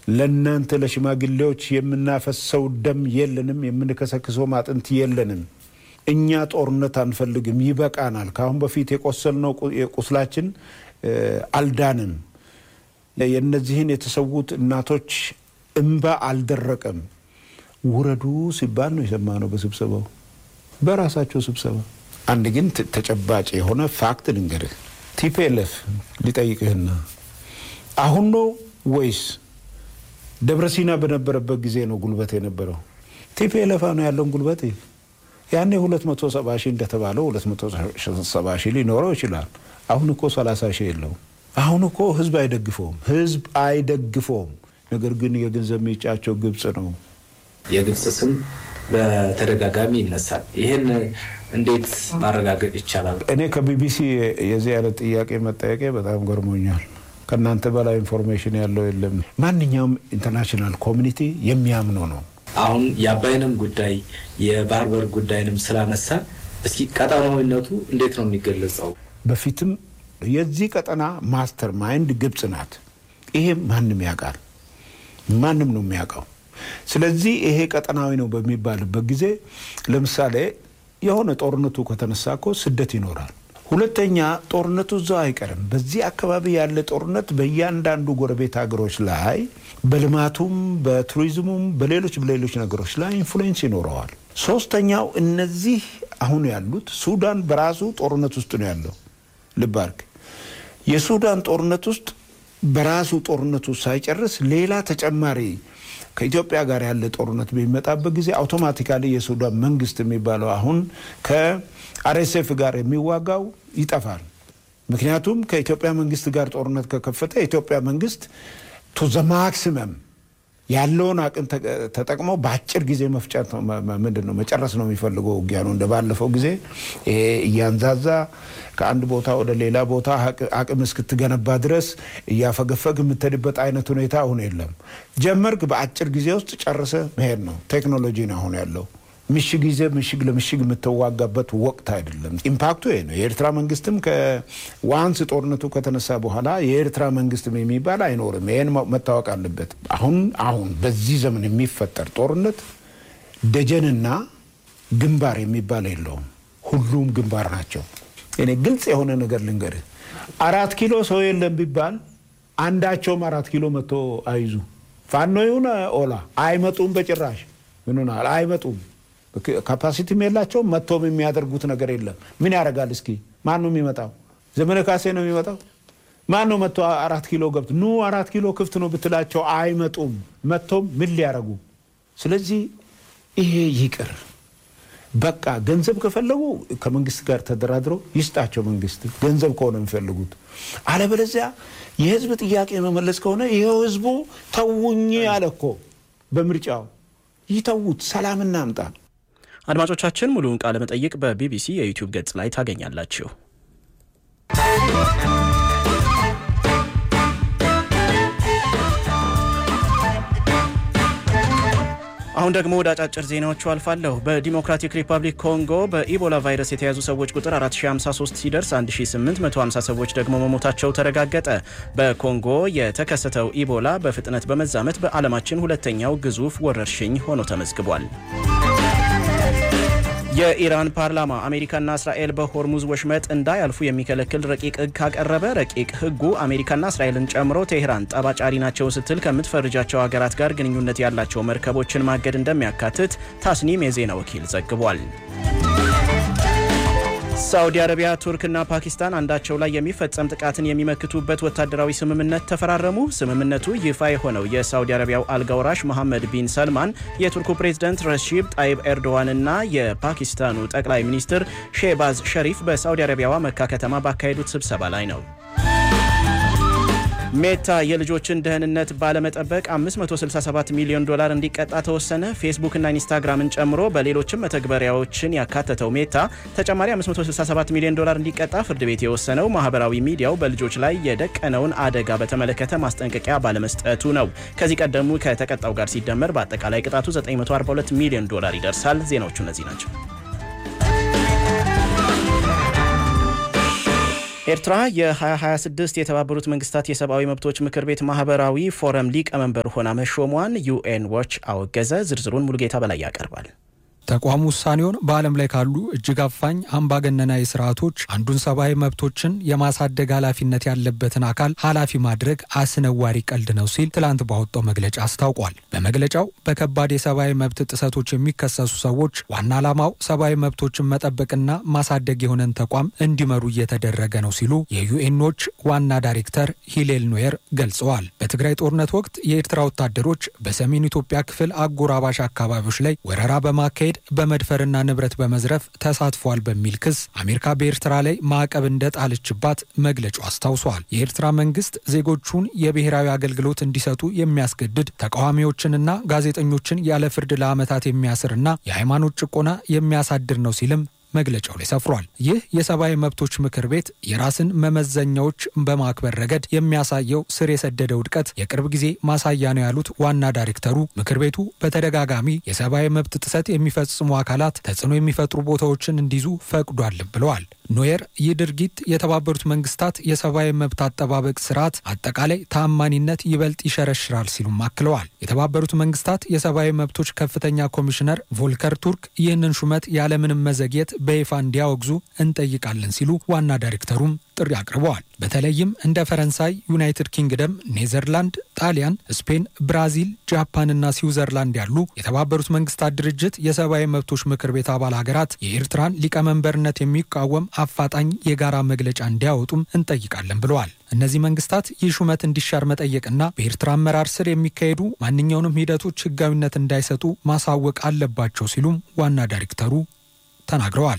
ለእናንተ ለሽማግሌዎች የምናፈሰው ደም የለንም፣ የምንከሰክሰው አጥንት የለንም። እኛ ጦርነት አንፈልግም፣ ይበቃናል። ከአሁን በፊት የቆሰልነው ቁስላችን አልዳንም። የእነዚህን የተሰዉት እናቶች እንባ አልደረቀም። ውረዱ ሲባል ነው የሰማነው በስብሰባው በራሳቸው ስብሰባ። አንድ ግን ተጨባጭ የሆነ ፋክት ልንገርህ። ቲፒኤልኤፍ ሊጠይቅህና አሁን ነው ወይስ ደብረ ሲና በነበረበት ጊዜ ነው ጉልበት የነበረው? ቲፒኤልኤፍ ነው ያለውን ጉልበት ያኔ 270 ሺህ እንደተባለው 270 ሺህ ሊኖረው ይችላል። አሁን እኮ 30 ሺህ የለውም። አሁን እኮ ህዝብ አይደግፈውም፣ ህዝብ አይደግፈውም። ነገር ግን የገንዘብ ምንጫቸው ግብጽ ነው። የግብጽ ስም በተደጋጋሚ ይነሳል። ይህን እንዴት ማረጋገጥ ይቻላል? እኔ ከቢቢሲ የዚህ አይነት ጥያቄ መጠየቄ በጣም ገርሞኛል። ከእናንተ በላይ ኢንፎርሜሽን ያለው የለም። ማንኛውም ኢንተርናሽናል ኮሚኒቲ የሚያምነው ነው። አሁን የአባይንም ጉዳይ የባህር በር ጉዳይንም ስላነሳ እስኪ ቀጠናዊነቱ እንዴት ነው የሚገለጸው? በፊትም የዚህ ቀጠና ማስተር ማይንድ ግብጽ ናት። ይሄ ማንም ያውቃል፣ ማንም ነው የሚያውቀው። ስለዚህ ይሄ ቀጠናዊ ነው በሚባልበት ጊዜ ለምሳሌ የሆነ ጦርነቱ ከተነሳ እኮ ስደት ይኖራል። ሁለተኛ ጦርነቱ እዛው አይቀርም። በዚህ አካባቢ ያለ ጦርነት በእያንዳንዱ ጎረቤት ሀገሮች ላይ በልማቱም፣ በቱሪዝሙም፣ በሌሎች በሌሎች ነገሮች ላይ ኢንፍሉዌንስ ይኖረዋል። ሶስተኛው እነዚህ አሁን ያሉት ሱዳን በራሱ ጦርነት ውስጥ ነው ያለው። ልብ አድርግ። የሱዳን ጦርነት ውስጥ በራሱ ጦርነቱ ሳይጨርስ ሌላ ተጨማሪ ከኢትዮጵያ ጋር ያለ ጦርነት በሚመጣበት ጊዜ አውቶማቲካሊ የሱዳን መንግስት የሚባለው አሁን ከአርኤስኤፍ ጋር የሚዋጋው ይጠፋል። ምክንያቱም ከኢትዮጵያ መንግስት ጋር ጦርነት ከከፈተ የኢትዮጵያ መንግስት ቱ ዘ ማክሲመም ያለውን አቅም ተጠቅሞ በአጭር ጊዜ መፍጨት ምንድን ነው መጨረስ ነው የሚፈልገው ውጊያ ነው። እንደ ባለፈው ጊዜ ይሄ እያንዛዛ ከአንድ ቦታ ወደ ሌላ ቦታ አቅም እስክትገነባ ድረስ እያፈገፈግ የምትሄድበት አይነት ሁኔታ አሁን የለም። ጀመርክ፣ በአጭር ጊዜ ውስጥ ጨርሰ መሄድ ነው። ቴክኖሎጂ ነው አሁን ያለው። ምሽግ ይዘ ምሽግ ለምሽግ የምትዋጋበት ወቅት አይደለም። ኢምፓክቱ ይሄ ነው። የኤርትራ መንግስትም ከዋንስ ጦርነቱ ከተነሳ በኋላ የኤርትራ መንግስትም የሚባል አይኖርም። ይህን መታወቅ አለበት። አሁን አሁን በዚህ ዘመን የሚፈጠር ጦርነት ደጀንና ግንባር የሚባል የለውም። ሁሉም ግንባር ናቸው። እኔ ግልጽ የሆነ ነገር ልንገርህ፣ አራት ኪሎ ሰው የለም ቢባል አንዳቸውም አራት ኪሎ መጥቶ አይዙ ፋኖ ይሁን ኦላ አይመጡም። በጭራሽ ምን አይመጡም። ካፓሲቲም የላቸውም። መጥቶም የሚያደርጉት ነገር የለም። ምን ያደርጋል? እስኪ ማን ነው የሚመጣው? ዘመነ ካሴ ነው የሚመጣው? ማን ነው መጥቶ አራት ኪሎ ገብቶ ኑ አራት ኪሎ ክፍት ነው ብትላቸው አይመጡም። መጥቶም ምን ሊያደርጉ? ስለዚህ ይሄ ይቅር በቃ ገንዘብ ከፈለጉ ከመንግስት ጋር ተደራድረው ይስጣቸው። መንግስት ገንዘብ ከሆነ የሚፈልጉት፣ አለበለዚያ የህዝብ ጥያቄ መመለስ ከሆነ ይኸው ህዝቡ ተውኝ አለ እኮ በምርጫው ይተዉት፣ ሰላም እናምጣ። አድማጮቻችን ሙሉውን ቃለ መጠይቅ በቢቢሲ የዩቲዩብ ገጽ ላይ ታገኛላችሁ። አሁን ደግሞ ወደ አጫጭር ዜናዎቹ አልፋለሁ። በዲሞክራቲክ ሪፐብሊክ ኮንጎ በኢቦላ ቫይረስ የተያዙ ሰዎች ቁጥር 4053 ሲደርስ 1850 ሰዎች ደግሞ መሞታቸው ተረጋገጠ። በኮንጎ የተከሰተው ኢቦላ በፍጥነት በመዛመት በዓለማችን ሁለተኛው ግዙፍ ወረርሽኝ ሆኖ ተመዝግቧል። የኢራን ፓርላማ አሜሪካና እስራኤል በሆርሙዝ ወሽመጥ እንዳያልፉ የሚከለክል ረቂቅ ሕግ ካቀረበ ረቂቅ ሕጉ አሜሪካና እስራኤልን ጨምሮ ቴሄራን ጠባጫሪ ናቸው ስትል ከምትፈርጃቸው ሀገራት ጋር ግንኙነት ያላቸው መርከቦችን ማገድ እንደሚያካትት ታስኒም የዜና ወኪል ዘግቧል። ሳዑዲ አረቢያ፣ ቱርክና ፓኪስታን አንዳቸው ላይ የሚፈጸም ጥቃትን የሚመክቱበት ወታደራዊ ስምምነት ተፈራረሙ። ስምምነቱ ይፋ የሆነው የሳዑዲ አረቢያው አልጋውራሽ መሐመድ ቢን ሰልማን የቱርኩ ፕሬዝደንት ረሺብ ጣይብ ኤርዶዋንና የፓኪስታኑ ጠቅላይ ሚኒስትር ሼባዝ ሸሪፍ በሳዑዲ አረቢያዋ መካ ከተማ ባካሄዱት ስብሰባ ላይ ነው። ሜታ የልጆችን ደህንነት ባለመጠበቅ 567 ሚሊዮን ዶላር እንዲቀጣ ተወሰነ። ፌስቡክና ኢንስታግራምን ጨምሮ በሌሎችም መተግበሪያዎችን ያካተተው ሜታ ተጨማሪ 567 ሚሊዮን ዶላር እንዲቀጣ ፍርድ ቤት የወሰነው ማህበራዊ ሚዲያው በልጆች ላይ የደቀነውን አደጋ በተመለከተ ማስጠንቀቂያ ባለመስጠቱ ነው። ከዚህ ቀደሙ ከተቀጣው ጋር ሲደመር በአጠቃላይ ቅጣቱ 942 ሚሊዮን ዶላር ይደርሳል። ዜናዎቹ እነዚህ ናቸው። ኤርትራ የ2026 የተባበሩት መንግስታት የሰብአዊ መብቶች ምክር ቤት ማህበራዊ ፎረም ሊቀመንበር ሆና መሾሟን ዩኤን ዎች አወገዘ። ዝርዝሩን ሙሉጌታ በላይ ያቀርባል። ተቋሙ ውሳኔውን በዓለም ላይ ካሉ እጅግ አፋኝ አምባገነናዊ ስርዓቶች አንዱን ሰብአዊ መብቶችን የማሳደግ ኃላፊነት ያለበትን አካል ኃላፊ ማድረግ አስነዋሪ ቀልድ ነው ሲል ትላንት ባወጣው መግለጫ አስታውቋል። በመግለጫው በከባድ የሰብአዊ መብት ጥሰቶች የሚከሰሱ ሰዎች ዋና ዓላማው ሰብአዊ መብቶችን መጠበቅና ማሳደግ የሆነን ተቋም እንዲመሩ እየተደረገ ነው ሲሉ የዩኤኖች ዋና ዳይሬክተር ሂሌል ኖየር ገልጸዋል። በትግራይ ጦርነት ወቅት የኤርትራ ወታደሮች በሰሜን ኢትዮጵያ ክፍል አጎራባሽ አካባቢዎች ላይ ወረራ በማካሄድ በመድፈርና ንብረት በመዝረፍ ተሳትፏል በሚል ክስ አሜሪካ በኤርትራ ላይ ማዕቀብ እንደጣለችባት መግለጫው አስታውሷል። የኤርትራ መንግስት ዜጎቹን የብሔራዊ አገልግሎት እንዲሰጡ የሚያስገድድ ተቃዋሚዎችንና ጋዜጠኞችን ያለ ፍርድ ለዓመታት የሚያስርና የሃይማኖት ጭቆና የሚያሳድር ነው ሲልም መግለጫው ላይ ሰፍሯል። ይህ የሰብአዊ መብቶች ምክር ቤት የራስን መመዘኛዎች በማክበር ረገድ የሚያሳየው ስር የሰደደ ውድቀት የቅርብ ጊዜ ማሳያ ነው ያሉት ዋና ዳይሬክተሩ ምክር ቤቱ በተደጋጋሚ የሰብአዊ መብት ጥሰት የሚፈጽሙ አካላት ተጽዕኖ የሚፈጥሩ ቦታዎችን እንዲይዙ ፈቅዷል ብለዋል። ኖየር ይህ ድርጊት የተባበሩት መንግስታት የሰብአዊ መብት አጠባበቅ ስርዓት አጠቃላይ ታማኒነት ይበልጥ ይሸረሽራል ሲሉም አክለዋል። የተባበሩት መንግስታት የሰብአዊ መብቶች ከፍተኛ ኮሚሽነር ቮልከር ቱርክ ይህንን ሹመት ያለምንም መዘግየት በይፋ እንዲያወግዙ እንጠይቃለን ሲሉ ዋና ዳይሬክተሩም ጥሪ አቅርበዋል። በተለይም እንደ ፈረንሳይ፣ ዩናይትድ ኪንግደም፣ ኔዘርላንድ፣ ጣሊያን፣ ስፔን፣ ብራዚል፣ ጃፓንና ስዊዘርላንድ ያሉ የተባበሩት መንግስታት ድርጅት የሰብአዊ መብቶች ምክር ቤት አባል ሀገራት የኤርትራን ሊቀመንበርነት የሚቃወም አፋጣኝ የጋራ መግለጫ እንዲያወጡም እንጠይቃለን ብለዋል። እነዚህ መንግስታት ይህ ሹመት እንዲሻር መጠየቅና በኤርትራ አመራር ስር የሚካሄዱ ማንኛውንም ሂደቶች ህጋዊነት እንዳይሰጡ ማሳወቅ አለባቸው ሲሉም ዋና ዳይሬክተሩ ተናግረዋል።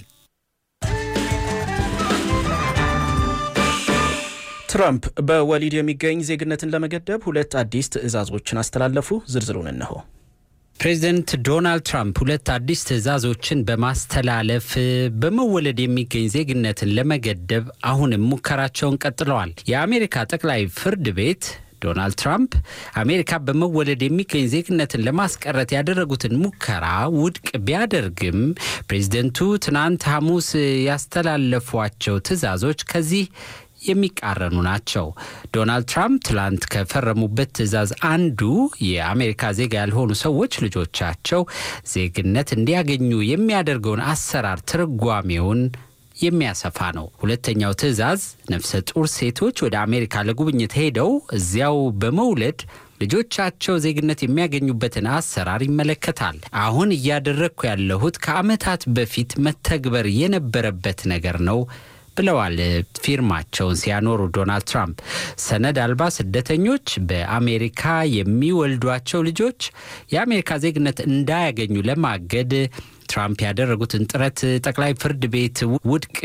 ትራምፕ በወሊድ የሚገኝ ዜግነትን ለመገደብ ሁለት አዲስ ትዕዛዞችን አስተላለፉ። ዝርዝሩን እነሆ። ፕሬዚደንት ዶናልድ ትራምፕ ሁለት አዲስ ትዕዛዞችን በማስተላለፍ በመወለድ የሚገኝ ዜግነትን ለመገደብ አሁንም ሙከራቸውን ቀጥለዋል። የአሜሪካ ጠቅላይ ፍርድ ቤት ዶናልድ ትራምፕ አሜሪካ በመወለድ የሚገኝ ዜግነትን ለማስቀረት ያደረጉትን ሙከራ ውድቅ ቢያደርግም ፕሬዚደንቱ ትናንት ሐሙስ ያስተላለፏቸው ትዕዛዞች ከዚህ የሚቃረኑ ናቸው። ዶናልድ ትራምፕ ትላንት ከፈረሙበት ትዕዛዝ አንዱ የአሜሪካ ዜጋ ያልሆኑ ሰዎች ልጆቻቸው ዜግነት እንዲያገኙ የሚያደርገውን አሰራር ትርጓሜውን የሚያሰፋ ነው። ሁለተኛው ትዕዛዝ ነፍሰ ጡር ሴቶች ወደ አሜሪካ ለጉብኝት ሄደው እዚያው በመውለድ ልጆቻቸው ዜግነት የሚያገኙበትን አሰራር ይመለከታል። አሁን እያደረግኩ ያለሁት ከዓመታት በፊት መተግበር የነበረበት ነገር ነው ብለዋል ፊርማቸውን ሲያኖሩ ዶናልድ ትራምፕ። ሰነድ አልባ ስደተኞች በአሜሪካ የሚወልዷቸው ልጆች የአሜሪካ ዜግነት እንዳያገኙ ለማገድ ትራምፕ ያደረጉትን ጥረት ጠቅላይ ፍርድ ቤት ውድቅ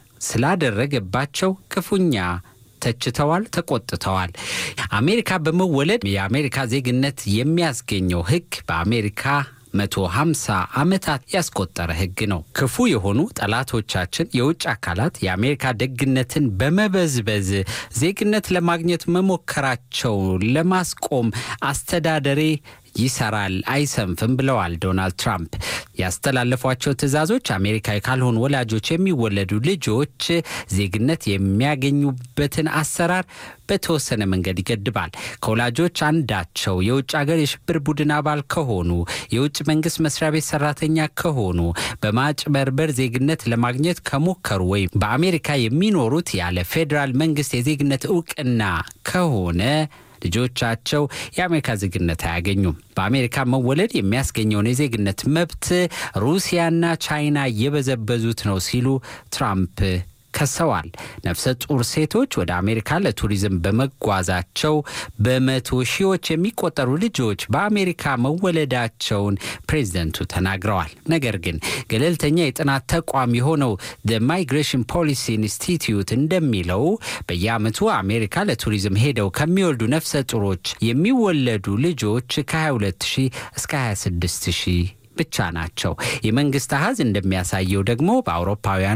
ስላደረገባቸው ክፉኛ ተችተዋል፣ ተቆጥተዋል። አሜሪካ በመወለድ የአሜሪካ ዜግነት የሚያስገኘው ሕግ በአሜሪካ መቶ ሃምሳ ዓመታት ያስቆጠረ ሕግ ነው። ክፉ የሆኑ ጠላቶቻችን የውጭ አካላት የአሜሪካ ደግነትን በመበዝበዝ ዜግነት ለማግኘት መሞከራቸው ለማስቆም አስተዳደሬ ይሰራል፣ አይሰንፍም ብለዋል ዶናልድ ትራምፕ። ያስተላለፏቸው ትዕዛዞች አሜሪካዊ ካልሆኑ ወላጆች የሚወለዱ ልጆች ዜግነት የሚያገኙበትን አሰራር በተወሰነ መንገድ ይገድባል። ከወላጆች አንዳቸው የውጭ ሀገር የሽብር ቡድን አባል ከሆኑ፣ የውጭ መንግስት መስሪያ ቤት ሰራተኛ ከሆኑ፣ በማጭበርበር ዜግነት ለማግኘት ከሞከሩ ወይም በአሜሪካ የሚኖሩት ያለ ፌዴራል መንግስት የዜግነት እውቅና ከሆነ ልጆቻቸው የአሜሪካ ዜግነት አያገኙም። በአሜሪካ መወለድ የሚያስገኘውን የዜግነት መብት ሩሲያና ቻይና እየበዘበዙት ነው ሲሉ ትራምፕ ከሰዋል። ነፍሰ ጡር ሴቶች ወደ አሜሪካ ለቱሪዝም በመጓዛቸው በመቶ ሺዎች የሚቆጠሩ ልጆች በአሜሪካ መወለዳቸውን ፕሬዝደንቱ ተናግረዋል። ነገር ግን ገለልተኛ የጥናት ተቋም የሆነው ማይግሬሽን ፖሊሲ ኢንስቲትዩት እንደሚለው በየዓመቱ አሜሪካ ለቱሪዝም ሄደው ከሚወልዱ ነፍሰ ጡሮች የሚወለዱ ልጆች ከ22 ሺህ እስከ 26 ሺህ ብቻ ናቸው። የመንግስት አሃዝ እንደሚያሳየው ደግሞ በአውሮፓውያኑ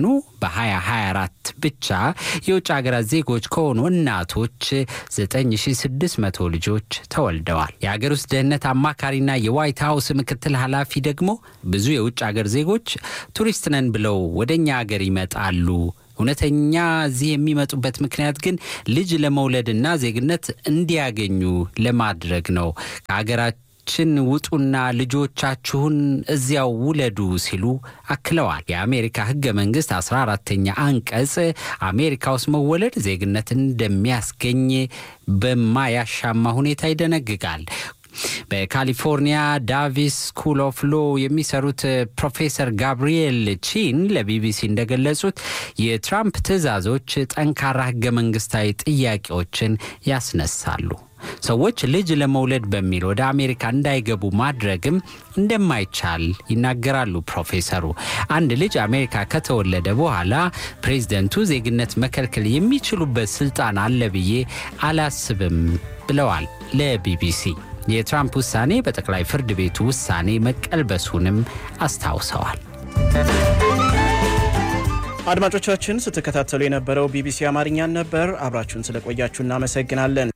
በ2024 ብቻ የውጭ ሀገራት ዜጎች ከሆኑ እናቶች 9600 ልጆች ተወልደዋል። የሀገር ውስጥ ደህንነት አማካሪና የዋይት ሀውስ ምክትል ኃላፊ ደግሞ ብዙ የውጭ ሀገር ዜጎች ቱሪስት ነን ብለው ወደ እኛ ሀገር ይመጣሉ እውነተኛ እዚህ የሚመጡበት ምክንያት ግን ልጅ ለመውለድና ዜግነት እንዲያገኙ ለማድረግ ነው። ከሀገራችን ውጡና ልጆቻችሁን እዚያው ውለዱ ሲሉ አክለዋል። የአሜሪካ ሕገ መንግስት 14ተኛ አንቀጽ አሜሪካ ውስጥ መወለድ ዜግነት እንደሚያስገኝ በማያሻማ ሁኔታ ይደነግጋል። በካሊፎርኒያ ዳቪስ ስኩል ኦፍ ሎ የሚሰሩት ፕሮፌሰር ጋብሪኤል ቺን ለቢቢሲ እንደገለጹት የትራምፕ ትዕዛዞች ጠንካራ ህገ መንግስታዊ ጥያቄዎችን ያስነሳሉ። ሰዎች ልጅ ለመውለድ በሚል ወደ አሜሪካ እንዳይገቡ ማድረግም እንደማይቻል ይናገራሉ ፕሮፌሰሩ። አንድ ልጅ አሜሪካ ከተወለደ በኋላ ፕሬዝደንቱ ዜግነት መከልከል የሚችሉበት ስልጣን አለ ብዬ አላስብም ብለዋል ለቢቢሲ። የትራምፕ ውሳኔ በጠቅላይ ፍርድ ቤቱ ውሳኔ መቀልበሱንም አስታውሰዋል። አድማጮቻችን ስትከታተሉ የነበረው ቢቢሲ አማርኛን ነበር። አብራችሁን ስለቆያችሁ እናመሰግናለን።